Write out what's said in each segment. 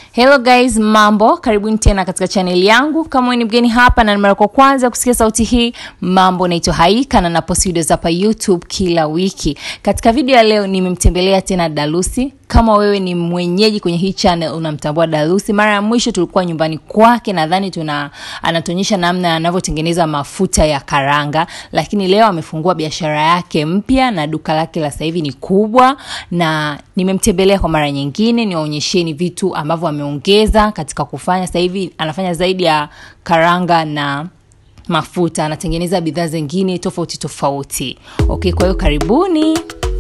Hello guys, mambo, karibuni tena katika chaneli yangu. Kama wewe ni mgeni hapa na ni mara kwa kwanza kusikia sauti hii, mambo, naitwa Haika na napost videos hapa YouTube kila wiki. Katika video ya leo nimemtembelea tena Dalusi. Kama wewe ni mwenyeji kwenye hii channel unamtambua Dalusi. Mara ya mwisho tulikuwa nyumbani kwake, nadhani tuna anatuonyesha namna anavyotengeneza mafuta ya karanga, lakini leo amefungua biashara yake mpya na duka lake la sasa hivi ni kubwa, na nimemtembelea kwa mara nyingine niwaonyesheni vitu ambavyo ameongeza katika kufanya. Sasa hivi anafanya zaidi ya karanga na mafuta, anatengeneza bidhaa zingine tofauti tofauti. Okay, kwa hiyo karibuni.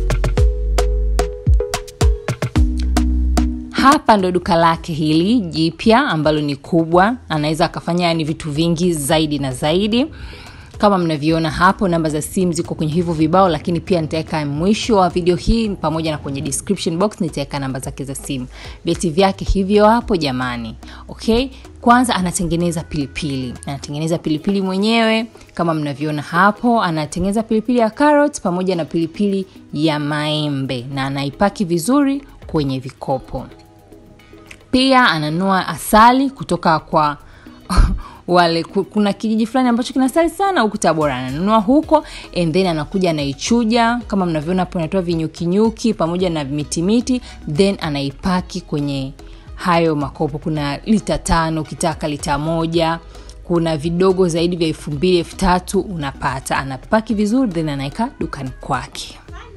Hapa ndo duka lake hili jipya ambalo ni kubwa, anaweza akafanya yani vitu vingi zaidi na zaidi kama mnavyoona hapo. Namba za simu ziko kwenye hivyo vibao, lakini pia nitaweka mwisho wa video hii pamoja na kwenye description box nitaweka namba zake za simu. Vyeti vyake hivyo hapo jamani. Okay, kwanza anatengeneza pilipili, anatengeneza pilipili mwenyewe kama mnavyoona hapo. Anatengeneza pilipili ya carrot pamoja na pilipili ya maembe na anaipaki vizuri kwenye vikopo. Pia ananua asali kutoka kwa wale kuna kijiji fulani ambacho kina asali sana huku Tabora, ananunua huko and then anakuja anaichuja kama mnavyoona hapo, anatoa vinyukinyuki pamoja na mitimiti, then anaipaki kwenye hayo makopo. Kuna lita tano, ukitaka lita moja, kuna vidogo zaidi vya elfu mbili elfu tatu unapata. Anapaki vizuri then anaweka dukani kwake.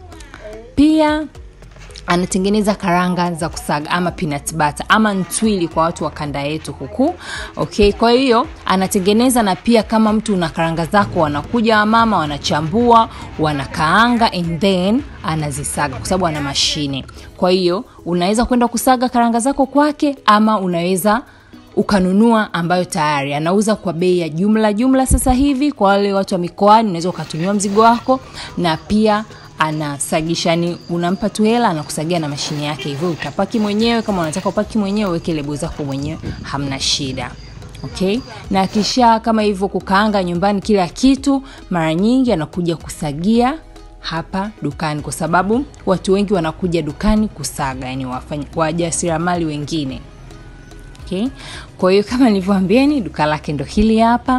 Pia anatengeneza karanga za kusaga ama peanut butter ama ntwili kwa watu wa kanda yetu huku. Okay, kwa hiyo anatengeneza, na pia kama mtu una karanga zako, wanakuja wamama wanachambua, wanakaanga and then anazisaga kwa sababu ana mashine. Kwa hiyo unaweza kwenda kusaga karanga zako kwake, ama unaweza ukanunua ambayo tayari anauza kwa bei ya jumla jumla. Sasa hivi kwa wale watu wa mikoani, unaweza ukatumiwa mzigo wako na pia anasagisha ni unampa tu hela anakusagia na mashine yake, hivyo utapaki mwenyewe. Kama unataka upaki mwenyewe, weke lebo zako mwenyewe, hamna shida. Okay, na kisha kama hivyo kukaanga nyumbani kila kitu, mara nyingi anakuja kusagia hapa dukani, kwa sababu watu wengi wanakuja dukani kusaga, yani wajasiriamali wengine. Okay, kwa hiyo kama nilivyoambieni, duka lake ndo hili hapa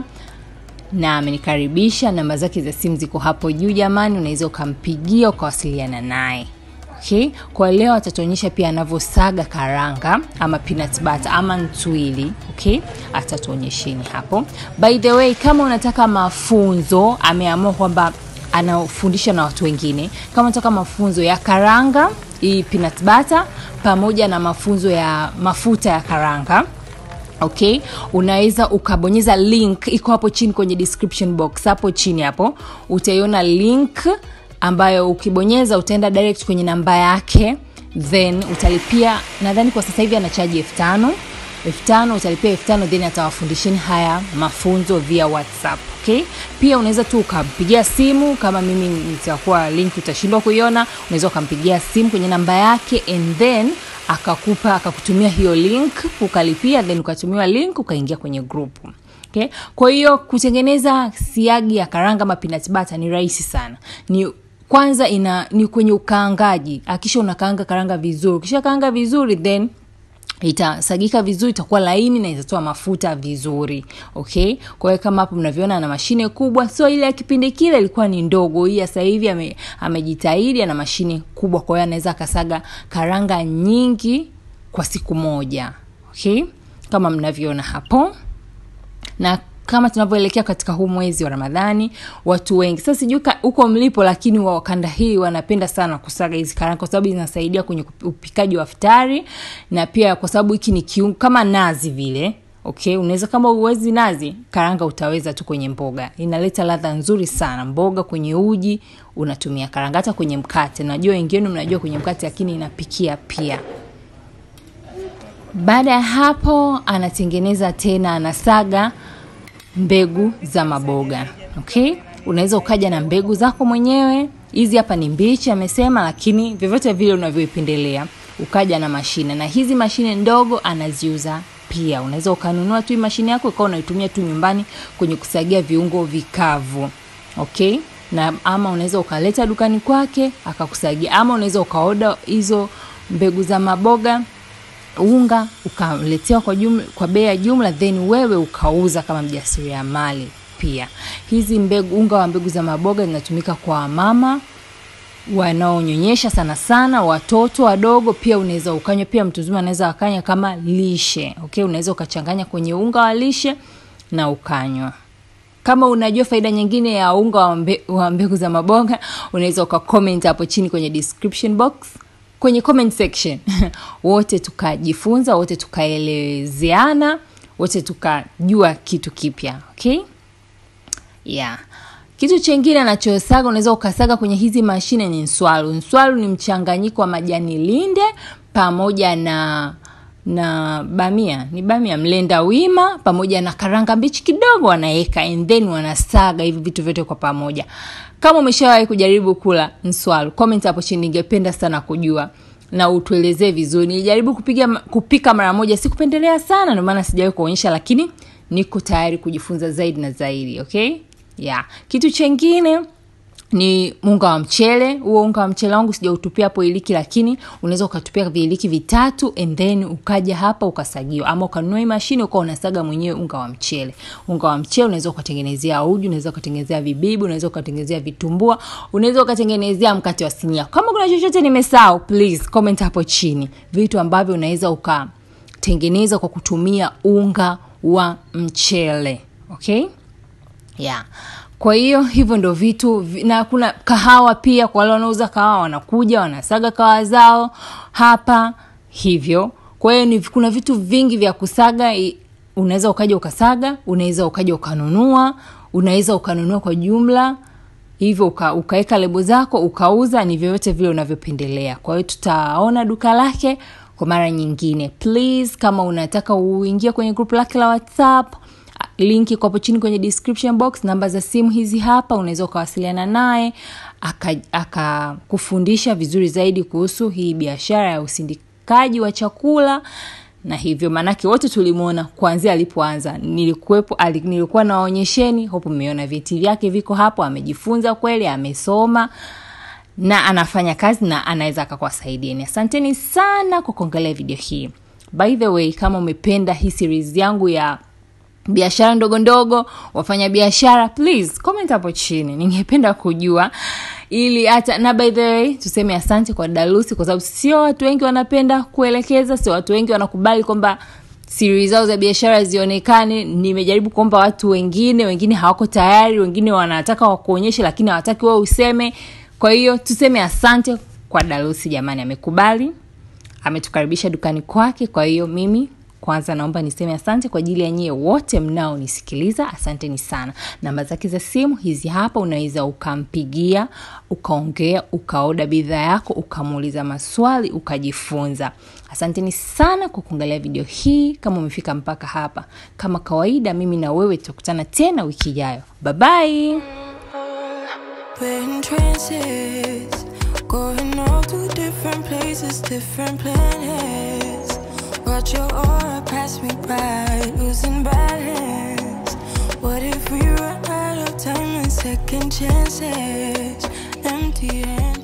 na amenikaribisha. Namba zake za simu ziko hapo juu jamani, unaweza ukampigia ukawasiliana naye. Okay, kwa leo atatuonyesha pia anavyosaga karanga ama peanut butter ama ntwili. Okay, atatuonyesheni hapo. By the way, kama unataka mafunzo, ameamua kwamba anafundisha na watu wengine. Kama unataka mafunzo ya karanga hii peanut butter pamoja na mafunzo ya mafuta ya karanga Okay, unaweza ukabonyeza link iko hapo chini kwenye description box. Hapo chini hapo utaiona link ambayo ukibonyeza utaenda direct kwenye namba yake, then utalipia. Nadhani kwa sasa hivi anachaji elfu tano elfu tano utalipia elfu tano then atawafundisheni haya mafunzo via WhatsApp. Okay, pia unaweza tu ukampigia simu kama mimi nitakuwa link utashindwa kuiona, unaweza ukampigia simu kwenye namba yake and then akakupa akakutumia hiyo link ukalipia, then ukatumiwa link ukaingia kwenye group. Okay, kwa hiyo kutengeneza siagi ya karanga ama peanut butter ni rahisi sana. Ni kwanza ina ni kwenye ukaangaji, akisha unakaanga karanga vizuri, ukisha kaanga vizuri then itasagika vizuri, itakuwa laini na itatoa mafuta vizuri. Okay, kwa hiyo kama hapo mnavyoona, ana mashine kubwa, so ile ya kipindi kile ilikuwa ni ndogo. Hii sasa hivi ame, amejitahidi, ana mashine kubwa, kwa hiyo anaweza akasaga karanga nyingi kwa siku moja. Okay, kama mnavyoona hapo na kama tunavyoelekea katika huu mwezi wa Ramadhani, watu wengi sasa, sijui huko mlipo, lakini wa kanda hii wanapenda sana kusaga hizi karanga kwa sababu zinasaidia kwenye upikaji wa futari, na pia kwa sababu hiki ni kiungo kama nazi vile. Okay, unaweza kama uwezi nazi, karanga utaweza tu kwenye mboga, inaleta ladha nzuri sana. Mboga kwenye uji unatumia karanga, hata kwenye mkate. Najua wengine mnajua kwenye mkate, lakini inapikia pia. Baada ya hapo, anatengeneza tena, anasaga mbegu za maboga. Okay, unaweza ukaja na mbegu zako mwenyewe. Hizi hapa ni mbichi amesema, lakini vyovyote vile unavyoipendelea, ukaja na mashine, na hizi mashine ndogo anaziuza pia. Unaweza ukanunua tu mashine yako ikawa unaitumia tu nyumbani kwenye kusagia viungo vikavu. Okay, na ama unaweza ukaleta dukani kwake akakusagia, ama unaweza ukaoda hizo mbegu za maboga unga ukaletewa kwa, jumla, kwa bei ya jumla then wewe ukauza kama mjasiriamali pia hizi mbegu unga wa mbegu za maboga zinatumika kwa mama wanaonyonyesha sana sana watoto wadogo pia unaweza ukanywa pia mtu mzima anaweza akanywa kama lishe okay unaweza ukachanganya kwenye unga wa lishe na ukanywa kama unajua faida nyingine ya unga wa, mbe, wa mbegu za maboga unaweza ukacomment hapo chini kwenye description box kwenye comment section wote tukajifunza wote tukaelezeana wote tukajua kitu kipya okay yeah kitu chengine anachosaga unaweza ukasaga kwenye hizi mashine ni nswalu nswalu ni mchanganyiko wa majani linde pamoja na na bamia ni bamia mlenda wima pamoja na karanga mbichi kidogo wanaweka and then wanasaga hivi vitu vyote kwa pamoja kama umeshawahi kujaribu kula nswalu comment hapo chini ningependa sana kujua na utuelezee vizuri nilijaribu kupiga kupika mara moja sikupendelea sana ndio maana sijawahi kuonyesha lakini niko tayari kujifunza zaidi na zaidi okay yeah kitu chengine ni unga wa mchele huo unga wa mchele wangu sijautupia hapo iliki lakini unaweza ukatupia viliki vitatu and then ukaja hapa ukasagiwa ama ukanunua hii mashine ukawa unasaga mwenyewe unga wa mchele unga wa mchele unaweza ukatengenezea uji unaweza ukatengenezea vibibi unaweza ukatengenezea vitumbua unaweza ukatengenezea mkate wa sinia kama kuna chochote nimesahau please comment hapo chini vitu ambavyo unaweza ukatengeneza kwa kutumia unga wa mchele okay yeah kwa hiyo hivyo ndo vitu na kuna kahawa pia kwa wale wanauza kahawa wanakuja wanasaga kahawa zao hapa hivyo kwa hiyo ni kuna vitu vingi vya kusaga unaweza ukaja ukasaga unaweza ukaja ukanunua unaweza ukanunua kwa jumla hivyo uka, ukaweka lebo zako ukauza ni vyovyote vile unavyopendelea kwa hiyo tutaona duka lake kwa mara nyingine please kama unataka uingie kwenye grupu lake la whatsapp link iko hapo chini kwenye description box namba za simu hizi hapa unaweza ukawasiliana naye akakufundisha aka vizuri zaidi kuhusu hii biashara ya usindikaji wa chakula na hivyo maanake wote tulimwona kuanzia alipoanza nilikuwepo nilikuwa nawaonyesheni hopo mmeona vyeti vyake viko hapo amejifunza kweli amesoma na anafanya kazi na anaweza akakuwasaidieni asanteni sana kwa kuangalia video hii by the way kama umependa hii series yangu ya biashara ndogo ndogo wafanya biashara please comment hapo chini ningependa kujua ili hata na by the way tuseme asante kwa dalusi kwa sababu sio watu wengi wanapenda kuelekeza sio watu wengi wanakubali kwamba siri zao za biashara zionekane nimejaribu kuomba watu wengine wengine hawako tayari wengine wanataka wakuonyeshe lakini hawataki wao useme kwa hiyo tuseme asante kwa dalusi jamani amekubali ametukaribisha dukani kwake kwa hiyo mimi kwanza naomba niseme asante kwa ajili ya nyie wote mnaonisikiliza asanteni sana namba zake za simu hizi hapa unaweza ukampigia ukaongea ukaoda bidhaa yako ukamuuliza maswali ukajifunza asanteni sana kwa kuangalia video hii kama umefika mpaka hapa kama kawaida mimi na wewe tutakutana tena wiki ijayo babai Going all to different places, different planets. Watch your aura pass me by, losing balance. What if we run out of time and second chances? Empty handed.